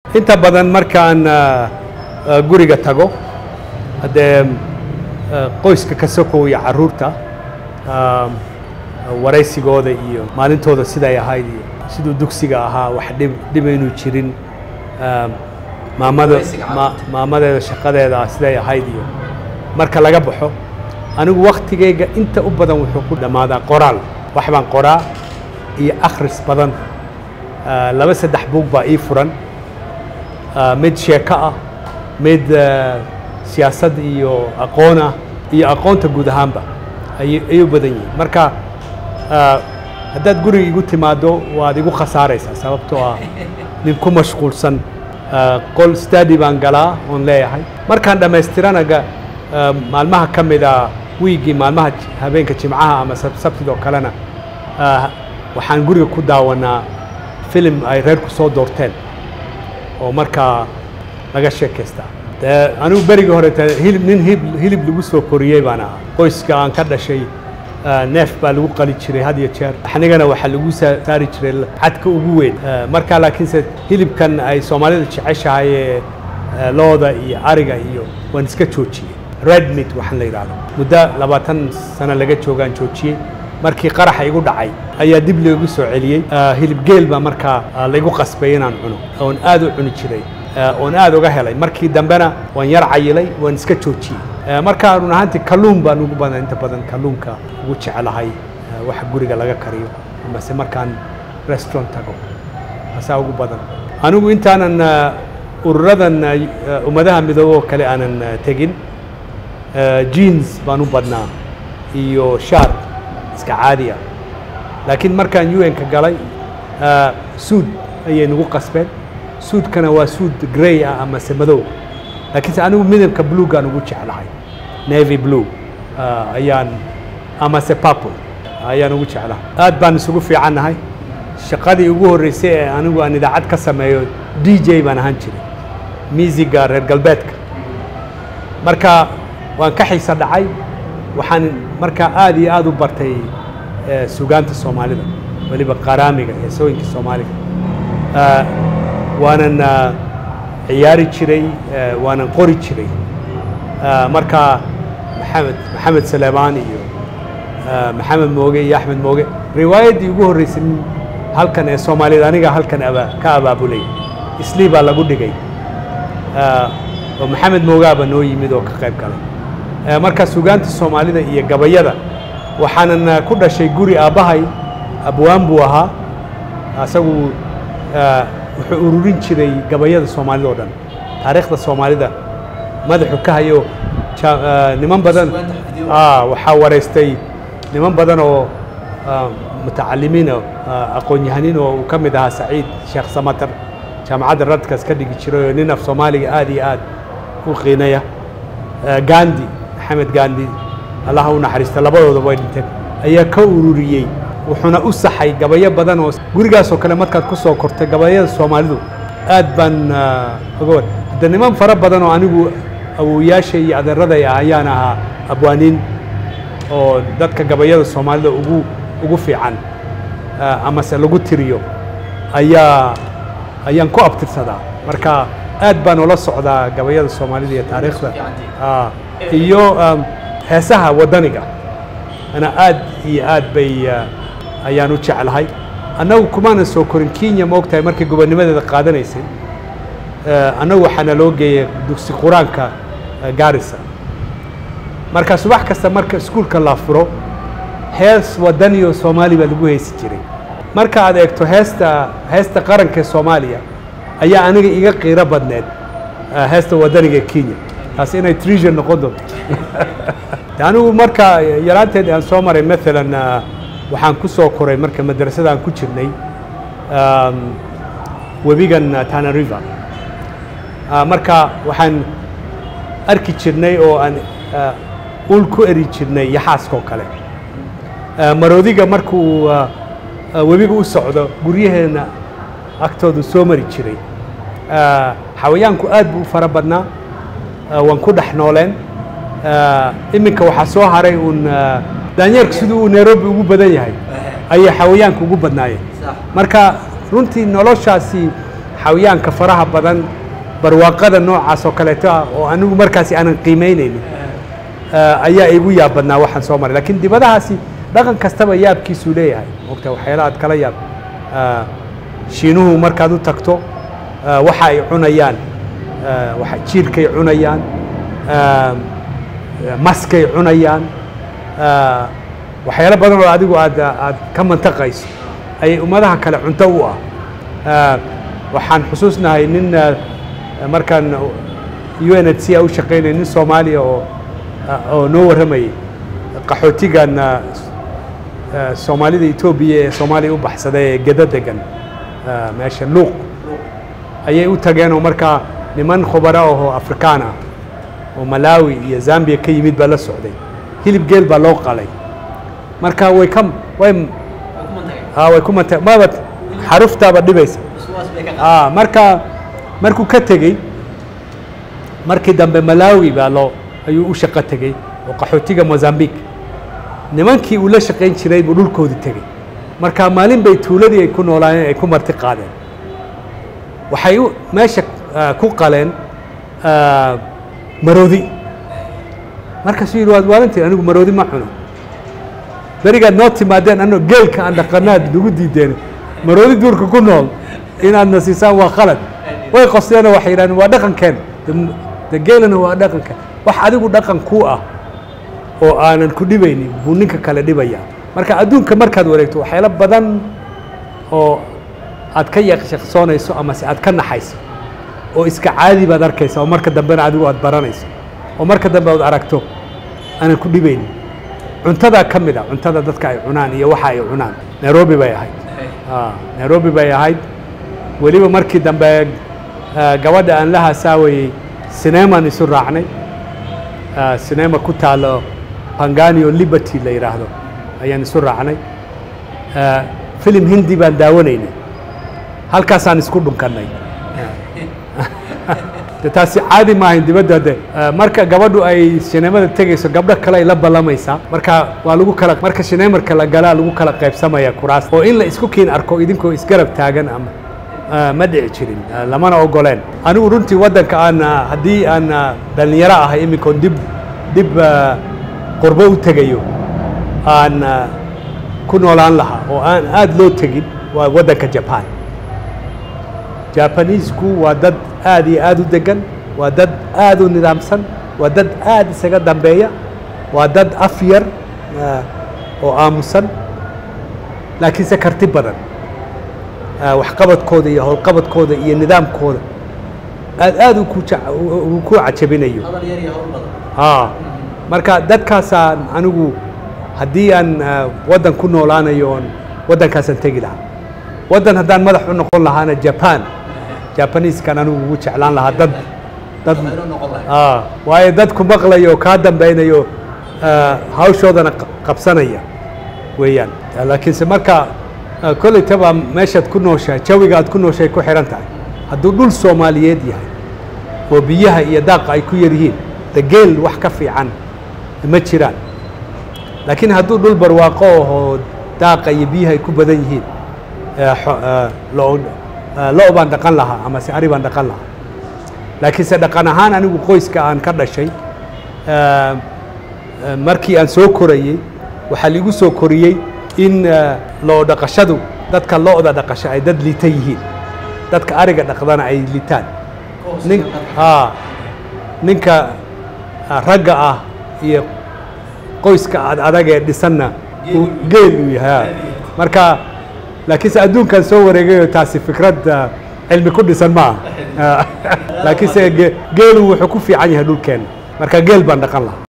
inta badan markaan guriga tago haddee qoyska ka sokow iyo carruurta waraysigooda iyo maalintooda siday ahayd iyo siduu dugsiga ahaa wax dhib dhibaynu jirin maamada maamadeeda shaqadeeda siday ahayd iyo marka laga baxo anigu waktigayga inta u badan wuxuu ku dhammaadaa qoraal wax baan qoraa iyo akhris badan laba saddex buug baa ii furan mid sheeko ah mid siyaasad iyo aqoon ah iyo aqoonta guud ahaanba ayay u badan yihiin marka haddaad guriga igu timaado waad igu khasaaraysaa sababtoo ah nin ku mashquulsan qol stadi baan galaa oon leeyahay markaan dhammaystiranaga maalmaha ka mida wiigii maalmaha habeenka jimcaha ama sabtidoo kalena waxaan guriga ku daawanaa filim ay reerku soo doorteen oo markaa laga sheekaystaa dee anigu berigii hore hilib nin hilib lagu soo koriyey baan ahaa qoyska aan ka dhashay neef baa lagu qali jiray had iyo jeer anigana waxaa lagu saari jiray cadka ugu weyn markaa laakiinse hilibkan ay soomaalida jeceshahay ee looda iyo ariga iyo waan iska joojiyey red meat waxaan la yidhahdo muddo labaatan sano laga joogaan joojiyey markii qaraxa igu dhacay ayaa dib loogu soo celiyey hilib geel baa markaa laygu qasbay inaan cuno oon aad u cuni jiray oon aad uga helay markii dambena waan yar cayilay waan iska joojiyey markaa run ahaantii kalluun baan ugu badan inta badan kalluunka ugu jecelahay waxa guriga laga kariyo amase markaan restaurant tago asaa ugu badan anigu intaanan ururadan ummadaha midoobe oo kale aanan tegin jeans baan u badnaa iyo shaar iska caadi ah laakiin markaan un-ka galay suud ayay nagu qasbeen suudkana waa suud grey ah amase madow laakiinse anigu midabka bluegaan ugu jeclahay navy blue ayaan amase purple ayaan ugu jeclahay aad baan isugu fiicannahay shaqadii ugu horreysay ee anigu aan idaacad ka sameeyo d j baan ahaan jiray miisiga reer galbeedka marka waan ka xiisa dhacay waxaan markaa aad iyo aad u bartay sugaanta soomaalida weliba qaraamiga heesooyinka soomaaliga waanan ciyaari jiray waanan qori jiray marka maxamed maxamed saleemaan iyo maxamed mooge iyo axmed mooge riwaayaddii ugu horreysay halkan ee soomaaliyad aniga halkan aba ka abaabulay islii baa lagu dhigay oo maxamed moogaaba noo yimid oo ka qayb galay marka sugaanta soomaalida iyo gabayada waxaanan ku dhashay guri aabbahay abwaan buu ahaa asagu wuxuu ururin jiray gabayada soomaalida oo dhan taariikhda soomaalida madaxu ka hayo niman badan waxaa waraystay niman badan oo mutacalimiin aqoon-yahaniin oo uu ka mid ahaa saciid sheekh samatar jaamacadda radkas ka dhigi jiray oo nin af soomaaliga aad iyo aad u qiinaya gandi maxamed gandi allaha u naxariista labadooda way dhinteen ayaa ka ururiyey wuxuuna u saxay gabayo badan oo gurigaasoo kale markaad ku soo kortay gabayada soomaalidu aad baan oga war hadde niman fara badan oo anigu awowayaasha iyo adeeraday ah ayaan ahaa abwaaniin oo dadka gabayada soomaalida ugu ugu fiican amase lagu tiriyo ayaa ayaan ku abtirsadaa marka aad baan ula socdaa gabayada soomaalida iyo taariikhda iyo heesaha waddaniga ana aad iyo aad bay ayaan u jeclahay annagu kumaanan soo korin kenya ma ogtahay markay gobonnimadeeda qaadanaysay annagu waxaana loo geeyay dugsi qur-aanka gaarisa marka subax kasta marka iskuulka la furo hees waddaniyo soomaali baa lagu heesi jiray marka aad eegto heesta heesta qaranka ee soomaaliya ayaa aniga iga qiiro badneed heesta waddaniga ee kenya taas inay treasure noqon doonto anigu marka yaraanteed aan soo maray maalan waxaan ku soo koray marka madrasada aan ku jirnay webigan tana river marka waxaan arki jirnay oo aan ul ku eri jirnay yaxaaskoo kale maroodiga markuu webiga u socdo guryaheena agtoodu soo mari jiray xawayaanku aad buu u fara badnaa waan ku dhex nooleen iminka waxaa soo haray uun daanyeerku siduu uu nairobi ugu badan yahay ayay xawayaanka ugu badnaayeen marka runtii noloshaasi xayaanka faraha badan barwaaqada noocaas oo kaleeto ah oo anigu markaasi aanan qiimaynaynin ayaa igu yaab badnaa waxaan soo maray lakiin dibadahaasi dhaqan kastaba yaabkiisuu leeyahay mogta waxyaala aad kala yaab shiinuhu markaad u tagto waxa ay cunayaan jiirkay cunayaan maskay cunayaan waxyaalo badan oo adigu aad aad ka mantaqayso ayay ummadaha kale cunto u ah waxaan xusuusnahay nin markaan u n h c a u shaqaynaya nin soomaaliya oo oo noo warramayay qaxootigan soomaalida etoobiya ee soomaaliya u baxsaday ee geda degan meesha luuq ayay u tageen oo markaa niman khubara ahoo afrikaan ah oo malawi iyo zambia ka yimid baa la socday hilib geel baa loo qalay marka way ka way way ku manta maba xaruftaaba dhibaysa marka markuu ka tegey markii dambe malawi baa loo ayuu u shaqo tegey oo qaxootiga mozambique nimankii uu la shaqayn jiray buu dhulkoodii tegey marka maalin bay tuuladii ay ku noolaayeen ay ku marti qaadeen waxay meesha ku qaleen maroodi markaasuu yidhi waad waalantiin anigu maroodi ma cuno berigaad noo timaadeen anoo geelka aan dhaqanaad nagu diideen maroodi duurka ku nool inaadna siisaan waa khalad way qosteenoo waxay yidhahdeen waa dhaqankeen de geelana waa dhaqanka wax adigu dhaqan kuu ah oo aanan ku dhibaynin buu ninka kale dhibayaa marka adduunka markaad wareegto waxyaalo badan oo aad ka yaqshaqsoonayso amase aad ka naxayso oo iska caadi baad arkaysa oo marka dambena adigu aad baranayso oo marka dambe aad aragto aanan ku dhibaynin cuntadaa ka mid a cuntada dadka ay cunaan iyo waxa ay cunaan nairobi bay ahayd nairobi bay ahayd weliba markii dambe gabadha aan la hasaawayey sinemaan isu raacnay sinema ku taalo panganio liberty la yidhaahdo ayaan isu raacnay filim hindi baan daawanaynay halkaasaan isku dhunkannay de taasi caadi maahayn dibadda de marka gabadhu ay sineemada tegayso gabdho kale ay la ballamaysaa marka waa lagu kala marka sineemarka la galaa lagu kala qaybsamaya kuraas oo in la isku kiin arko idinkoo isgarab taagan ama ma dhici jirin lamana ogoleen anigu runtii waddanka aan haddii aan dhallinyaro ahay iminkoon dib dib qurbo u tegayo aan ku noolaan lahaa oo aan aada loo tegin waa waddanka jaban jabaniisku waa dad aad iyo aad u degan waa dad aad u nidaamsan waa dad aad isaga dambeeya waa dad af yar oo aamusan laakiinse karti badan waxqabadkooda iyo howlqabadkooda iyo nidaamkooda aad aad ku ku cajabinayo a marka dadkaasaan anigu haddii aan waddan ku noolaanayo oon waddankaasaan tegi lahaa waddan haddaan madax u noqon lahaana jaban jabaniiskan anigu ugu jeclaan lahaa dad dad a waayo dad ku maqlayo oo kaa dambeynayo hawshoodana qabsanaya weeyaan laakiinse marka koleytaba meeshaad ku nooshahay jawiga aad ku nooshahay ku xihan tahay hadduu dhul soomaaliyeed yahay oo biyaha iyo daaqa ay ku yar yihiin de geel wax ka fiican ma jiraan laakiin hadduu dhul barwaaqo ahoo daaqa iyo biyaha ay ku badan yihiin lo baan dhaqan lahaa amase ari baan dhaqan lahaa laakiinse dhaqan ahaan anigu qoyska aan ka dhashay markii aan soo korayey waxaa liigu soo koriyey in loo dhaqashadu dadka lo-da dhaqasho ay dad liita yihiin dadka ariga dhaqdana ay liitaan nin a ninka ragga ah iyo qoyska ad adag ee dhisanna geel uu yahay marka laakiinse adduunkan soo wareegayo taasi fikrad cilmi ku dhisan ma ah laakiinse geelu wuxuu ku fiican yahay dhulkeena marka geel baan dhaqan lahaa